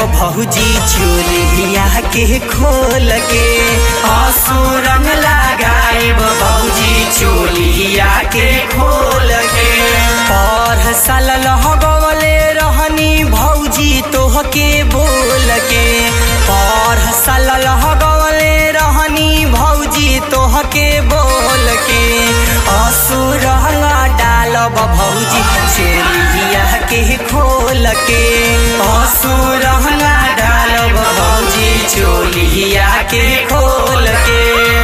भौजी चोलिया के खोल के आंसू रंग लगाइब भौजी चोलिया के खोल के पर साल लगवले रहनी भौजी तोहके बोल के पर साल लगवले रहनी भौजी तोहके बोल के आंसू रंग डालब भौजी चोलिया के खोल के आंसू रंग डालब भौजी चोलिया के खोल के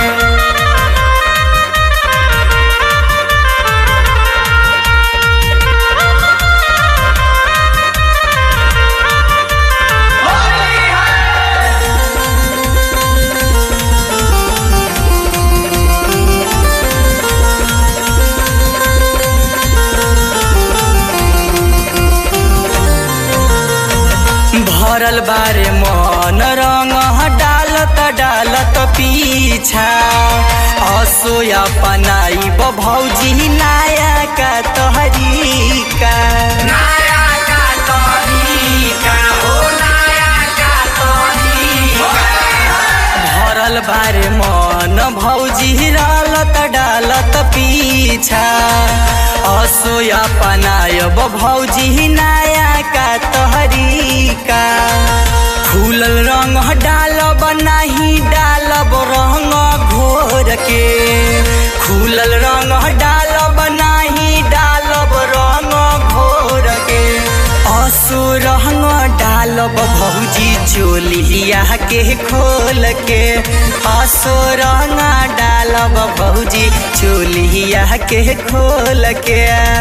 भरल बारे मन रंग डालत डालत पीछा असोया पनाई भौजी नाया का तहरीका नाया का तहरीका हो नाया का तहरीका भरल बारे मन भौजी डालत डालत पीछा असोया पनायब भौजी नाया का तहरीका फूलल रंग डालब नाही डालब रंग घोर के खुलल रंग डालब नाही डालब रंग घोर के असो रंग डालब भौजी चोलिया के खोल के असो रंग डालब भौजी चोलिया के खोल के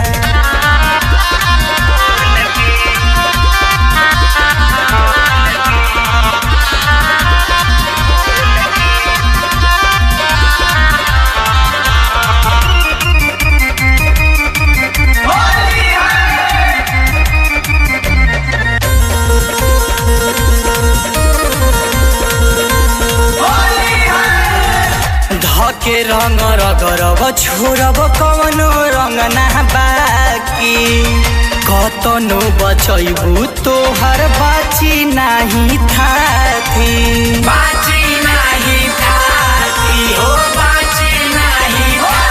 धके रंग रगरब छोड़ब कवनो रंग ना बाकी कतनो बचैबू तोहर बाची नाही थाती बाची नाही थाती हो बाची नाही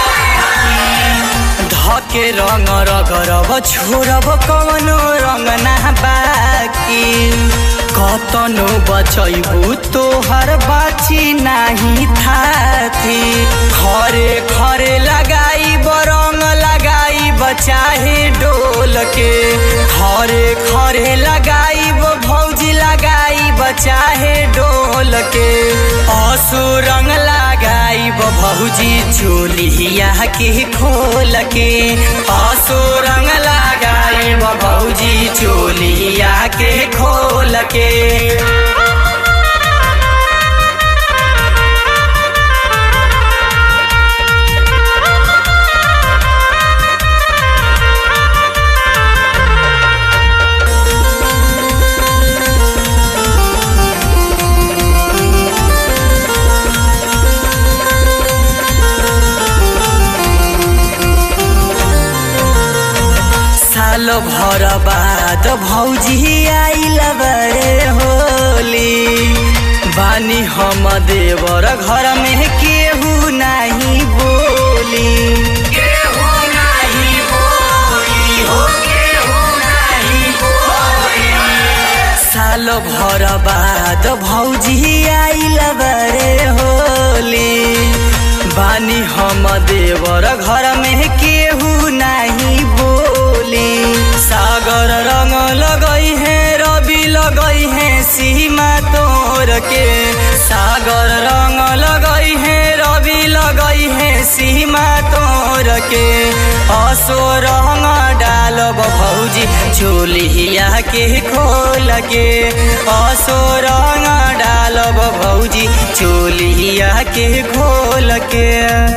धके रंग रगरब छोड़ब कवनो रंग ना बाकी कतनो बचैबू तोहर बाची नाही थाती खरे खरे लगाई रंग लगाई चाहे डोल के खरे खरे लगाई भौजी लगाई चाहे डोल के असु रंग लगाई भौजी चोलिया के खोल के असु रंग लगाई भौजी चोलिया के खोल के साल भर बाद भौजी आइल बरे होली बानी हम देवर घर में केहू नाही बोली केहू नाही बोली हो केहू नाही बोली साल भर बाद भौजी आइल बरे होली बानी हम देवर घर में केहू नाही बोली सागर रंग लगई है रवि लगई है सीमा तोर के सागर रंग लगई है रवि लगई है सीमा तोर के असो रंग डालब भौजी चोलिया के खोल के असो रंग डालब भौजी चोलिया के खोल के